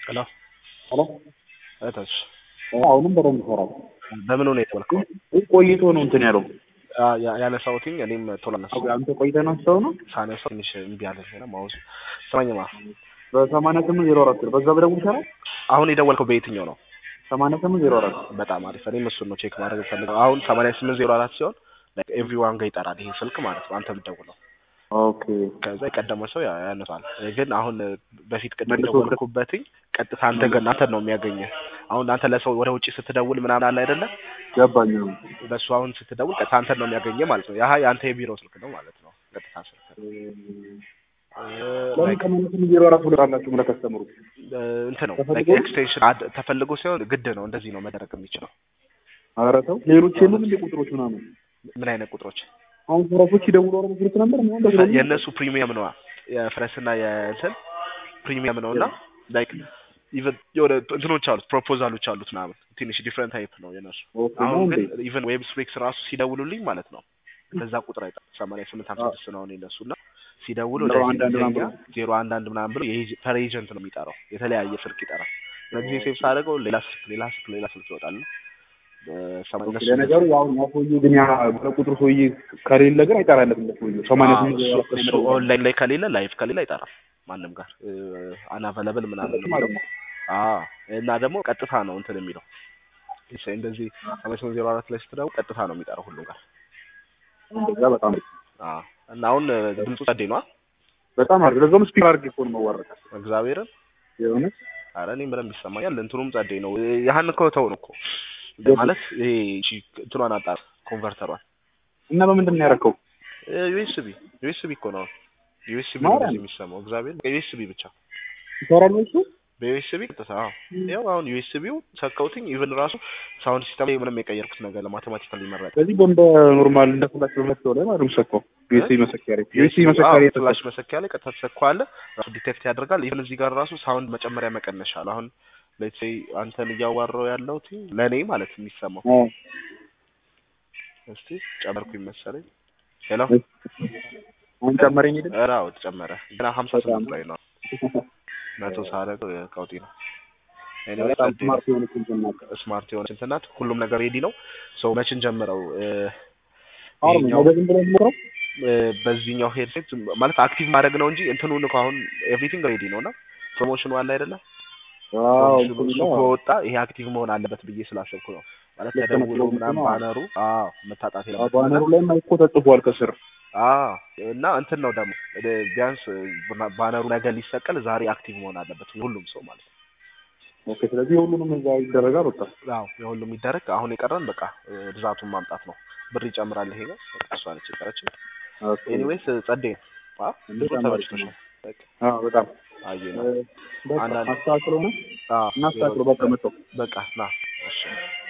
ሄሎ ሄሎ እህቶች አሁንም በደንብ ይሰራል። በምን ሁኔታ ወልከው ቆይቶ ነው እንትን ያለው ያነሳሁትኝ እኔም ቶሎ አነሳሁ። አንተ ቆይተህ ነው ሰው ነው ሳነሳው ትንሽ እምቢ አለኝ እና ማውዝ ስማኝማ፣ በሰማንያ ስምንት ዜሮ አራት በዛ በደቡብ ይሰራል። አሁን የደወልከው በየትኛው ነው? ሰማንያ ስምንት ዜሮ አራት በጣም አሪፍ። እኔም እሱን ነው ቼክ ማድረግ ፈልገው። አሁን ሰማንያ ስምንት ዜሮ አራት ሲሆን ኤቭሪዋን ጋር ይጠራል ይሄ ስልክ ማለት ነው። አንተ ብትደውለው ኦኬ ከዛ የቀደመ ሰው ያ- ያነሳል። ግን አሁን በፊት ቅድም መልሶ የደወልኩበትኝ ቀጥታ አንተ ጋር አንተን ነው የሚያገኘህ። አሁን አንተ ለሰው ወደ ውጭ ስትደውል ምናምን አለ አይደለ? ገባኝ ነው በሱ አሁን ስትደውል ቀጥታ አንተን ነው የሚያገኘህ ማለት ነው። ያህ የአንተ የቢሮ ስልክ ነው ማለት ነው። ቀጥታ ስልክ ለምን ሰማንያ ስምንት ዜሮ አራት ብሎ ቃላችሁ ለከስተምሩ እንትን ነው ተፈልጎ? ኤክስቴንሽን ተፈልጎ ሲሆን ግድ ነው። እንደዚህ ነው መደረግ የሚችለው። ኧረ ተው ሌሎች የሉም እንደ ቁጥሮች ምናምን ምን አይነት ቁጥሮች? አሁን ፈረሶች ይደውሉ አረ መስሎት ነበር ምናምን ደግሞ የእነሱ ፕሪሚየም ነዋ። የፍረስና የእንትን ፕሪሚየም ነው እና ላይክ ኢቨን የሆነ እንትኖች አሉት ፕሮፖዛሎች አሉት ምናምን ትንሽ ዲፍረንት ታይፕ ነው የነሱ። ኦኬ ነው አሁን እንዴ ግን ኢቨን ዌብ ስፔክስ ራሱ ሲደውሉልኝ ማለት ነው በዛ ቁጥር አይጠራም። ሰማንያ ስምንት ሀምሳ ስድስት ነው የነሱ እና ሲደውሉ ዜሮ አንድ አንድ ምናምን ብሎ? ዜሮ አንድ አንድ ምናምን ብሎ የኤጀ- ፐር ኤጀንት ነው የሚጠራው። የተለያየ ስልክ ይጠራል። ለጊዜ ሴቭ ሳደርገው ሌላ ስልክ ሌላ ስልክ ሌላ ስልክ ይወጣል። ሰማንያ ኦኬ እነሱ ለነገሩ ያው ያ ሰውዬ ግን ያ ቁጥሩ ሰውዬ ከሌለ ግን አይጠራለትም ለሰውዬው ሰማንያ ስምንት ዜሮ አራት እሱ ኦንላይን ላይ ከሌለ ላይቭ ከሌለ አይጠራም ማንም ጋር አናቨለብል ምናምን ነው የሚለው። አዎ እና ደግሞ ቀጥታ ነው እንትን የሚለው እሺ፣ እንደዚህ ሰማንያ ስምንት ዜሮ አራት ላይ ስትደውል ቀጥታ ነው የሚጠራው ሁሉም ጋር። እንደዛ በጣም አዎ እና አሁን ድምፁ ጸዴ ነው በጣም አሪፍ ለዛውም ስፒከር አድርጌ እኮ ነው የማዋራው እግዚአብሔርን። የሆነ አረ እኔም በደንብ ይሰማኛል። እንትኑም ጸዴ ነው። ያህን እኮ ተው ነው እኮ ማለት ይሄ እቺ እንትኗን አጣር ኮንቨርተሯን እና በምንድን ነው ያደረከው ዩኤስቢ ዩኤስቢ እኮ ነው ዩኤስቢ ነው ማርያም። እንደዚህ የሚሰማው እግዚአብሔር ዩኤስቢ ብቻ ይሰራል ነው እሱ በዩኤስቢ ቀጥታ አዎ ያው አሁን ዩኤስቢው ሰካውትኝ ኢቭን ራሱ ሳውንድ ሲስተም ላይ ምንም የቀየርኩት ነገር ለማቴማቲካል ይመረጥ ስለዚህ በእንደ ኖርማል እንደ ፍላሽ በመሰው ላይ ማለት ነው ሰካው ዩኤስቢ መሰኪያ ዩኤስቢ መሰኪያ ፍላሽ መሰኪያ ላይ ቀጥታ ትሰካዋለህ ራሱ ዲቴክት ያደርጋል ኢቭን እዚህ ጋር ራሱ ሳውንድ መጨመሪያ መቀነሻ አለ አሁን ሌትስ ሴይ አንተን እያዋራው ያለሁት ለእኔ ማለት የሚሰማው እስቲ ጨመርኩኝ መሰለኝ ሄሎ አሁን ጨመረኝ ሄደ ኧረ አዎ ተጨመረ ገና ሀምሳ ስምንት ላይ ነው መቶ ሳደርገው ቀውጢ ነው ኤኒዌይ በጣም ጸዴ ነው ስማርት የሆነች እንትን ናት ስማርት የሆነች እንትን ናት። ሁሉም ነገር ሬዲ ነው። ሰው መችን ጀምረው እ፣ አሁን ይሄኛው ነው ዝም ብሎ ሞክረው እ፣ በዚህኛው ሄድሴት ማለት አክቲቭ ማድረግ ነው እንጂ እንትኑን እኮ አሁን ኤቭሪቲንግ ሬዲ ነው እና ፕሮሞሽኑ አለ አይደለ? ዋው ፕሮሞሽኑ እሱ ከወጣ ይሄ አክቲቭ መሆን አለበት ብዬ ስላሰብኩ ነው። ማለት ልክ ነው፣ ተደውሎ ፕሮሞሽኑ ምናምን አዎ። ባነሩ አዎ መታጣት የለበትም ባነሩ ላይ እኮ ተጽፏል ከስር አዎ እና እንትን ነው ደግሞ እ፣ ቢያንስ እ፣ ባነሩ ነገ ሊሰቀል ዛሬ አክቲቭ መሆን አለበት ሁሉም ሰው ማለት ነው። ኦኬ ስለዚህ ሁሉንም እዛ ይደረጋል ወጣ አዎ የሁሉም ይደረግ። አሁን የቀረን በቃ እ፣ ብዛቱን ማምጣት ነው። ብር ይጨምራል ይሄ ነው። በቃ እሷ ነች የቀረችው። ኦኬ ኤኒዌይስ ጸዴ ነው። አ እንዴት ጥሩ አማረች ተመችቶሻል? በቃ አዎ በጣም አየህ ነው። በቃ አንዳንድ- አስተካክለው ነው አዎ እናስተካክለው በቃ መጣው በቃ ና እሺ